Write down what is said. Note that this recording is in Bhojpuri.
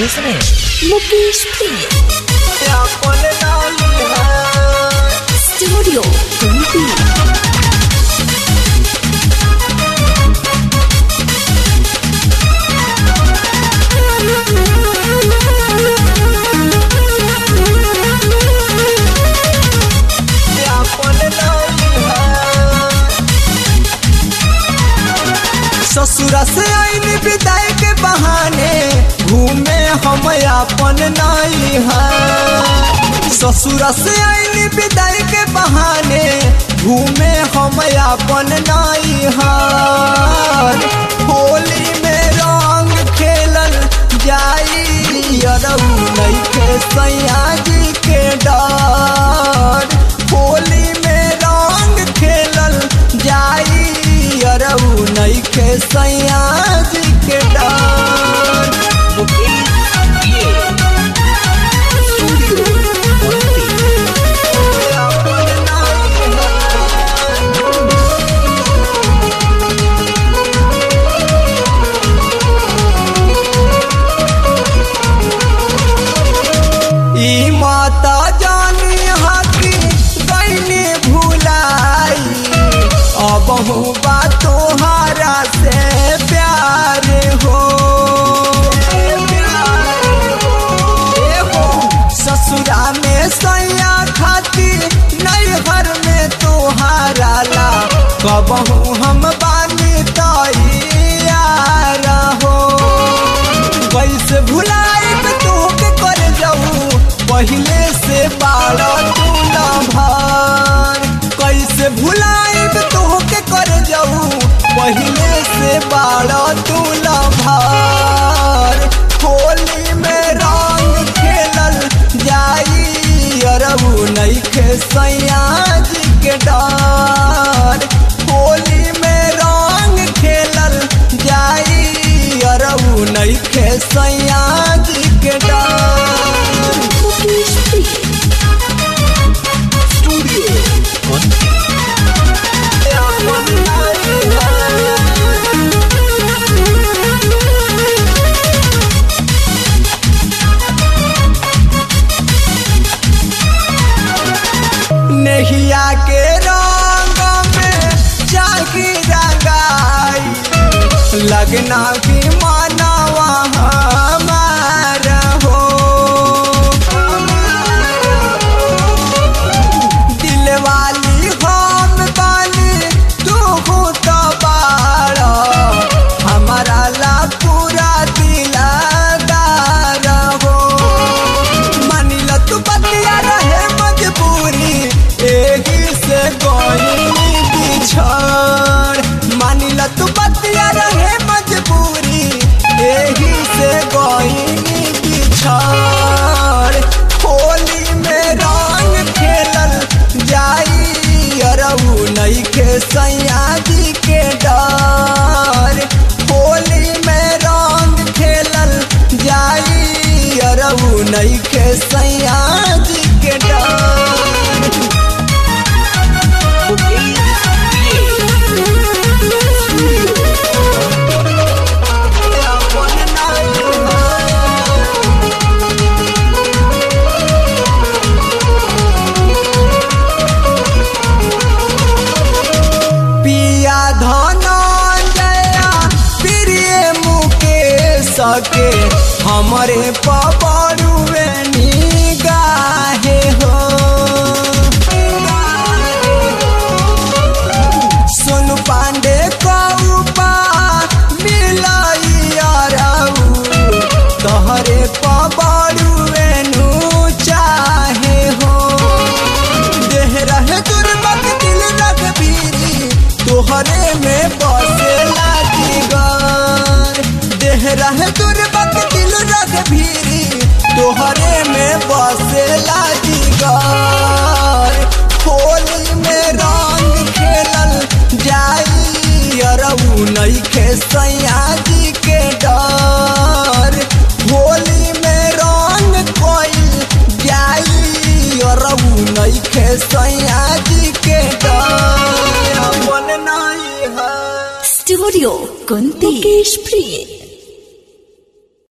present Mukesh Priya Studio Kumpi ससुरा से आईनी विदाई के बहाने घूमे हम अपन नाई है ससुरा से आईनी विदाई के बहाने घूमे हम अपन नाई है होली में रंग खेलल जाई अरऊ नइखे सैया जी के डर होली में रंग खेलल जाई अरऊ नइखे सैया जी के डर ई माता जानी हाथी गईनी भुलाई अब बा तोहारा से प्यार हो ए हो, ससुरा में सैया खाती नैहर में तोहारा ला कबहू हम बानी तैयार हो कैसे भुलाइब तोहके कर जाऊ पहले से बाड़ा तू भर कैसे भुलाइब तोहके कर जाऊ पहले से बाड़ा तू भर होली में रंग खेलल जाई अरबू नइखे सैया जी के डर होली में रंग खेलल जाई अरबू नइखे सैया जी के डर Mukesh Priya नहिया के रंग में जागी रंगाई लगना की मानवा हमार हो दिल वाली हम बानी तू हो तो बाड़ा हमारा ला पूरा दिलदार हो मानिला तू बतिया रहे मजबूरी एही से कोई बिछड़ मानिला तू बतिया रहे मजबूरी एही से कोई बिछड़ होली में रंग खेलल जाई अरऊ नइखे सैया जी के डर होली में रंग खेलल जाई अरऊ नइखे सैया जी के डर पिया धनंजया प्रिय मुकेश के हमरे पबरुए निगाहे हो सुन पांडे कौपा मिलाई अरऊ तहरे पबरुए नु चाहे हो देह रहे दुर्बक दिल रघबीरी तोहरे में बसे लागी गन देह रहे दुर्बक दिल रघबीरी तोहरे में बसे लागी गन होली में रंग खेलल जाई अरऊ नइखे सैया जी के डर होली में रंग कोइल जाई अरऊ नइखे सैया जी के डर अपन नाई है Studio Kunti Mukesh Priya